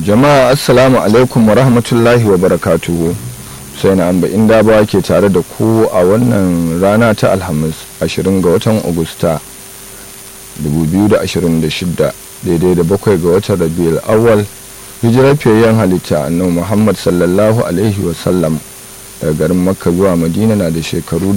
jama'a assalamu alaikum wa rahmatullahi wa barakatuhu sai na amba inda ba ke tare da ku a wannan rana ta alhamis 20 ga watan agusta 2026 daidai da bakwai ga watan rabiul awwal hijirar fiyayyen halitta annabi muhammad sallallahu alaihi wasallam daga garin makka zuwa madina na da shekaru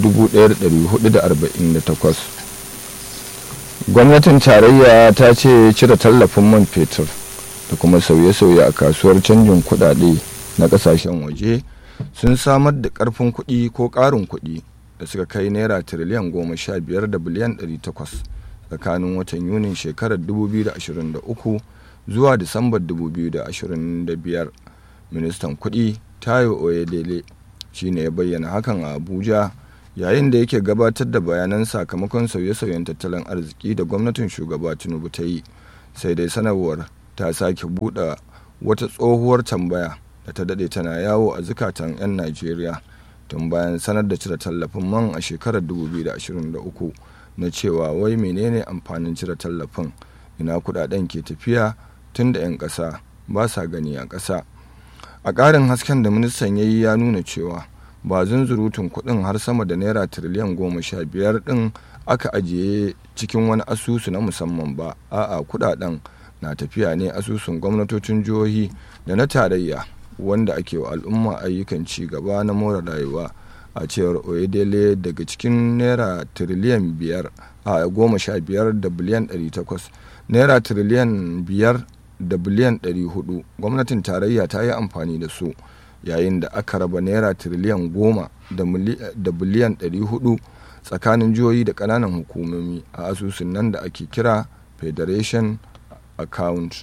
1448 gwamnatin tarayya ta ce cire tallafin man fetur da kuma sauye-sauye a kasuwar canjin kudade na kasashen waje sun samar da karfin kuɗi ko ƙarin kuɗi da suka kai naira tiriliyan goma sha biyar da biliyan ɗari takwas tsakanin watan yunin shekarar 2023 zuwa disambar 2025 ministan kuɗi tayo oyedele shine ya bayyana hakan a abuja yayin da yake gabatar da bayanan sakamakon sauye-sauyen tattalin arziki da gwamnatin shugaba tinubu ta yi sai dai sanarwar ta sake buɗe wata tsohuwar tambaya da ta daɗe tana yawo a zukatan 'yan najeriya tun bayan sanar da cire tallafin man a shekarar 2023 na cewa wai menene amfanin cire tallafin ina kudaden ke tafiya tun da 'yan ƙasa ba sa gani a ƙasa a ƙarin hasken da ministan ya yi ya nuna cewa ba zunzurutun kuɗin har sama da naira tiriliyan goma sha biyar ɗin aka ajiye cikin wani asusu na musamman ba a'a kudaden na tafiya ne asusun gwamnatocin jihohi da na tarayya wanda ake wa al'umma ayyukan ci gaba na more rayuwa a cewar oyedele daga cikin naira tiriliyan biyar a goma sha biyar da biliyan ɗari takwas naira tiriliyan biyar da biliyan ɗari hudu gwamnatin tarayya ta yi amfani da su yayin da aka raba naira tiriliyan goma da biliyan ɗari hudu tsakanin jihohi da ƙananan hukumomi a asusun nan da ake kira federation account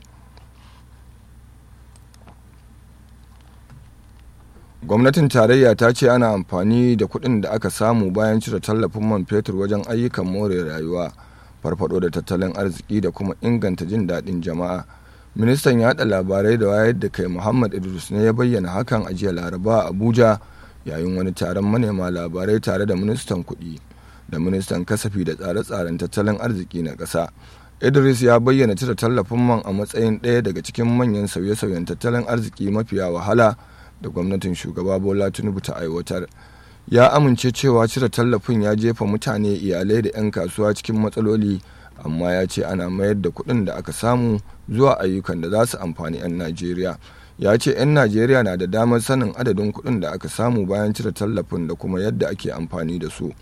gwamnatin tarayya ta ce ana amfani da kuɗin da aka samu bayan cire tallafin man fetur wajen ayyukan more rayuwa farfado da tattalin arziki da kuma inganta jin daɗin jama'a ministan yaɗa labarai da wayar da kai muhammad idris ne ya bayyana hakan a jiya laraba a abuja yayin wani taron manema labarai tare da ministan kuɗi da ministan kasafi da tsare-tsaren tattalin arziki na ƙasa idris ya bayyana cire tallafin man a matsayin ɗaya daga cikin manyan sauye-sauyen tattalin arziki mafiya wahala da gwamnatin shugaba bola tinubu ta aiwatar ya amince cewa cire tallafin ya jefa mutane iyalai da 'yan kasuwa cikin matsaloli amma ya ce ana mayar da kuɗin da aka samu zuwa ayyukan da za su amfani 'yan najeriya ya ce 'yan najeriya na da damar sanin adadin kuɗin da aka samu bayan cire tallafin da kuma yadda ake amfani da su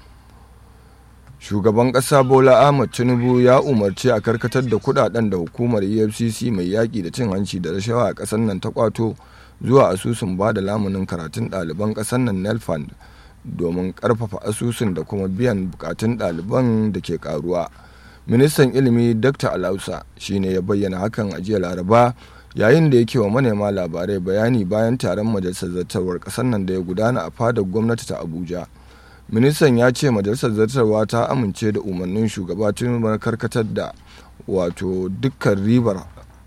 shugaban ƙasa bola ahmad tinubu ya umarci a karkatar da kuɗaɗen da hukumar efcc mai yaƙi da cin hanci da rashawa a ƙasar nan ta kwato zuwa asusun ba da lamunin karatun ɗaliban ƙasar nan nelfund domin ƙarfafa asusun da kuma biyan bukatun ɗaliban da ke ƙaruwa ministan ilimi dr alausa shine ya bayyana hakan a jiya laraba yayin da yake wa manema labarai bayani bayan taron majalisar zartarwar ƙasar nan da ya gudana a fadar gwamnati ta abuja ministan ya ce majalisar zartarwa ta amince da umarnin shugaba tinubu karkatar da wato dukkan ribar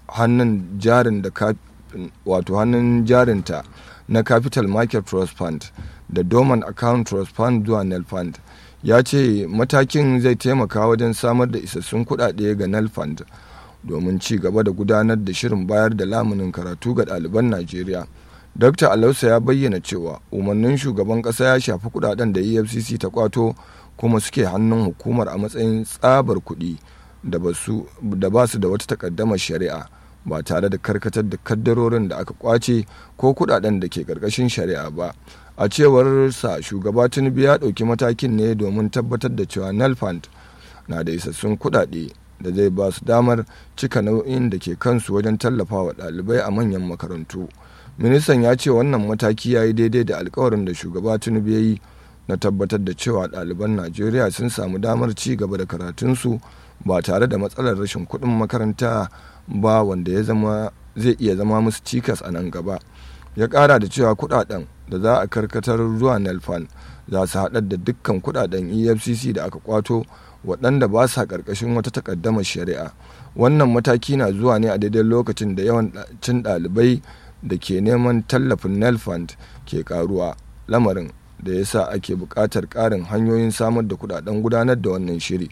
hannun jarin da wato hannun jarinta na capital market trust fund da dormant account trust fund zuwa nel fund ya ce matakin zai taimaka wajen samar da isassun kuɗaɗe ga nel fund domin ci gaba da gudanar da shirin bayar da lamunin karatu ga ɗaliban najeriya dr alausa ya bayyana cewa umarnin shugaban ƙasa ya shafi kuɗaɗen da efcc ta kwato kuma suke hannun hukumar a matsayin tsabar kuɗi da ba su da wata takaddamar shari'a ba tare da karkatar da kaddarorin da aka kwace ko kudaden da ke karkashin shari'a ba a cewar sa shugaba tinubu ya ɗauki matakin ne domin tabbatar da cewa nelfund na da isassun kudade da zai ba su damar cika nau'in da ke kansu wajen tallafawa ɗalibai a manyan makarantu ministan ya ce wannan mataki ya yi daidai da alkawarin da shugaba tinubu ya yi na tabbatar da cewa ɗaliban najeriya sun samu damar ci gaba da karatunsu ba tare da matsalar rashin kuɗin makaranta ba wanda ya zama zai iya zama musu cikas a nan gaba ya kara da cewa kudaden da za a karkatar zuwa nelfan za su haɗar da dukkan kudaden efcc da aka kwato waɗanda ba sa ƙarƙashin wata takaddamar shari'a wannan mataki na zuwa ne a daidai lokacin da yawan cin ɗalibai da ke neman tallafin nelfund ke karuwa lamarin da ya sa ake buƙatar ƙarin hanyoyin samar da kudaden gudanar da wannan shiri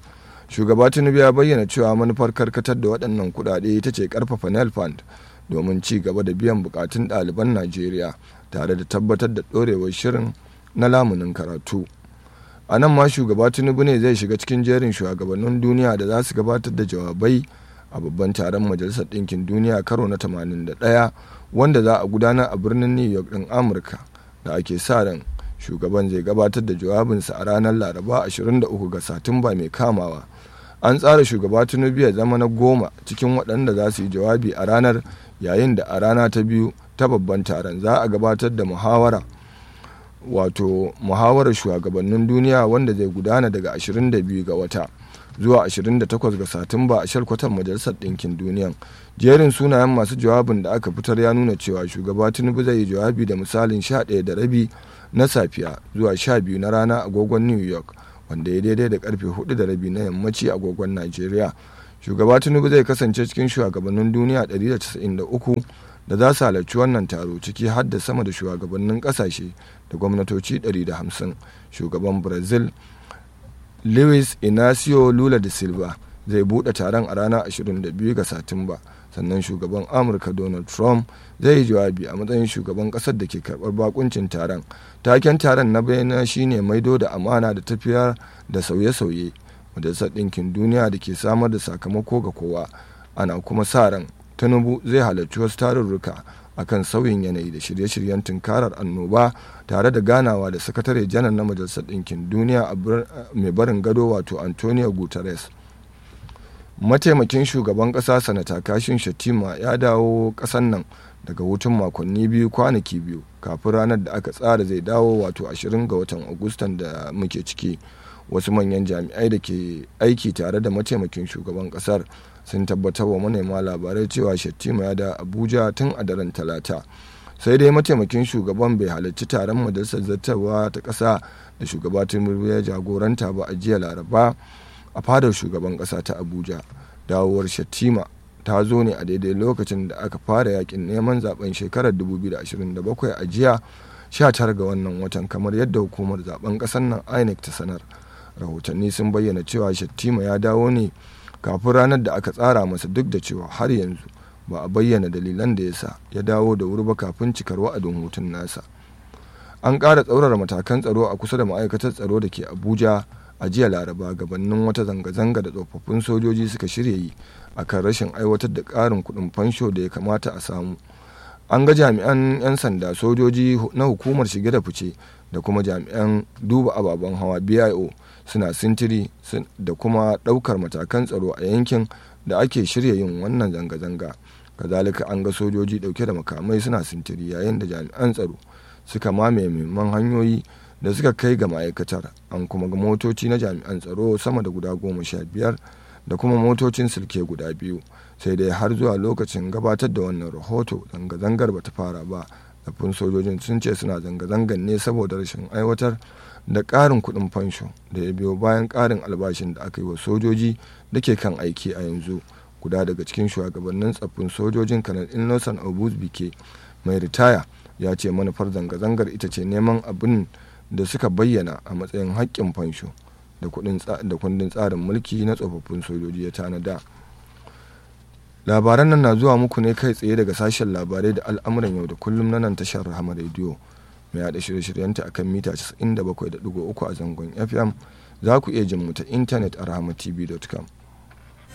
shugaba tinubu ya bayyana cewa manufar karkatar da waɗannan kuɗaɗe ita ce ƙarfafa nel fund domin ci gaba da biyan bukatun ɗaliban najeriya tare da tabbatar da ɗorewar shirin na lamunin karatu a nan ma shugaba tinubu ne zai shiga cikin jerin shugabannin duniya da za su gabatar da jawabai a babban taron majalisar ɗinkin duniya karo na 81 wanda za a gudanar a birnin new york ɗin amurka da ake sa ran shugaban zai gabatar da jawabinsa a ranar laraba 23 ga satumba mai kamawa an tsara shugaba tinubu ya zama na goma cikin waɗanda za su yi jawabi a ranar yayin da a rana ta biyu ta babban taron za a gabatar da muhawara wato muhawarar shugabannin duniya wanda zai gudana daga 22 ga wata zuwa 28 ga satumba a shalkwatar majalisar ɗinkin duniya jerin sunayen masu jawabin da aka fitar ya nuna cewa shugaba tinubu zai yi jawabi da misalin 11 da rabi na safiya zuwa 12 na rana agogon new york wanda ya daidai da karfe 4 da rabi na yammaci agogon nigeria shugaba tinubu zai kasance cikin shugabannin duniya 193 da za su halarci wannan taro ciki har da sama da shugabannin kasashe da gwamnatoci 150 shugaban brazil luis inacio lula da silva zai bude taron a ranar 22 ga satumba sannan shugaban amurka donald trump zai yi jawabi a matsayin shugaban kasar da ke karbar bakuncin taron taken taron na bayyana shine maido da amana da tafiyar da sauye-sauye majalisar ɗinkin duniya da ke samar da sakamako ga kowa ana kuma sa ran tinubu zai halarci wasu tarurruka akan sauyin yanayi da shirye-shiryen tunkarar annoba tare da ganawa da sakatare janar na majalisar ɗinkin duniya mai barin gado wato antonio guterres mataimakin shugaban ƙasa sanata kashin shatima ya dawo ƙasan nan daga hutun makonni biyu kwanaki biyu kafin ranar da aka tsara zai dawo wato 20 ga watan agustan da muke ciki wasu manyan jami'ai da ke aiki tare da mataimakin shugaban ƙasar sun tabbatar wa manema labarai cewa shattima ya da abuja tun a daren talata sai dai mataimakin shugaban bai halarci taron majalisar zartarwa ta ƙasa da shugaba tinubu ya jagoranta ba a jiya laraba a fadar shugaban ƙasa ta abuja dawowar shattima ta zo ne a daidai lokacin da aka fara yakin neman zaben shekarar 2027 a jiya 19 ga wannan watan kamar yadda hukumar zaben ƙasar nan inec ta sanar rahotanni sun bayyana cewa shattima ya dawo ne kafin ranar da aka tsara masa duk da cewa har yanzu ba a bayyana dalilan da ya sa ya dawo da wuri ba kafin cikar wa'adin hutun nasa an ƙara tsaurara matakan tsaro a kusa da ma'aikatar tsaro da ke abuja a jiya laraba gabanin wata zanga-zanga da tsofaffin sojoji suka shirya yi akan rashin aiwatar da ƙarin kuɗin fansho da ya kamata a samu an ga jami'an 'yan sanda sojoji na hukumar shige da fice da kuma jami'an duba ababen hawa bio suna sintiri da kuma ɗaukar matakan tsaro a yankin da ake shirya yin wannan zanga-zanga kazalika an ga sojoji ɗauke da makamai suna sintiri yayin da jami'an tsaro suka mamaye muhimman hanyoyi da suka kai ga ma'aikatar an kuma ga motoci na jami'an tsaro sama da guda goma sha biyar da kuma motocin silke guda biyu sai dai har zuwa lokacin gabatar da wannan rahoto zanga-zangar bata fara ba zafin sojojin sun ce suna zanga-zangan ne saboda rashin aiwatar da ƙarin kuɗin fansho da ya biyo bayan ƙarin albashin da aka yi wa sojoji da ke kan aiki a yanzu guda daga cikin shugabannin tsaffin sojojin kanar innocent bike mai ritaya ya ce manufar zanga-zangar ita ce neman abin da suka bayyana a matsayin haƙƙin fansho da kundin tsarin mulki na tsofaffin sojoji ya tanada labaran nan na zuwa muku ne kai tsaye daga sashen labarai da al'amuran yau da kullum na nan tashar rahama rediyo mai haɗa shirye-shiryenta a kan mita 97.3 a zangon fm za ku iya jin mu ta intanet a rahamatv.com